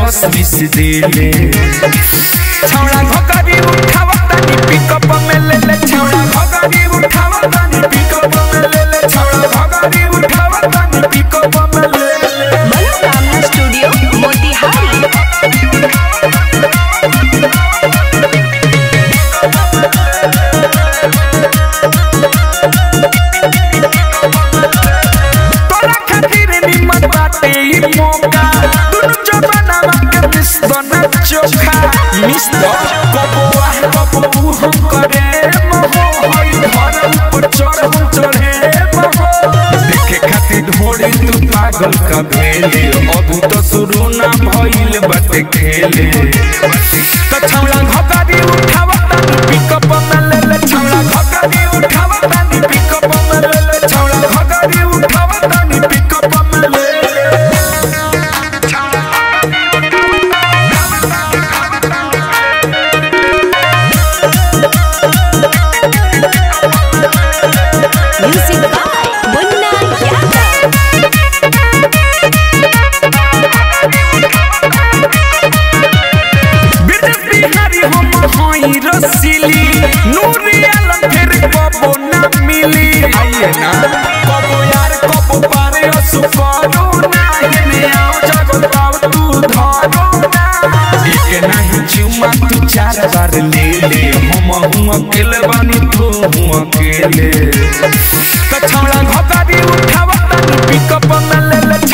रस मिस देले छौड़ा घोकरी उठावतानी पिकअप में ले ले छौड़ा घोकरी उठावतानी पिकअप में ले ले छौड़ा घोकरी उठावतानी पिकअप में ले ले मनोकामना स्टूडियो मोतिहारी तोरा खातिर निमन बाटे ई मौका दुनु जमानावा के मिस बना चोखा मिस दो कबो आह कबो हम करे महो होई घर ऊपर चढ़ हम चढ़े महो देखे खातिर ढोड़ी तू पागल का भेले अब तो शुरू ना भइल बाटे खेले तो छौला घोकरी उठावता पिकअप में ले ले छौला घोकरी उठावता पिकअप में ले ले छौला घोकरी उठावता पिकअप में ले ले म्यूजिक बाय मुन्ना यादव बिरजस बिहारी हम हई रसीली नूरी आलम फिर कबो ना मिली आइए ना कबो यार कबो पारे असु करो ना हेने आओ जगत पाव तू धरो ना एक नहीं चुमा तू चार बार ले ले हम हूँ अकेले बानी तू हूँ अकेले तो छौड़ा घोकरी उठावता पिकअप में ले ले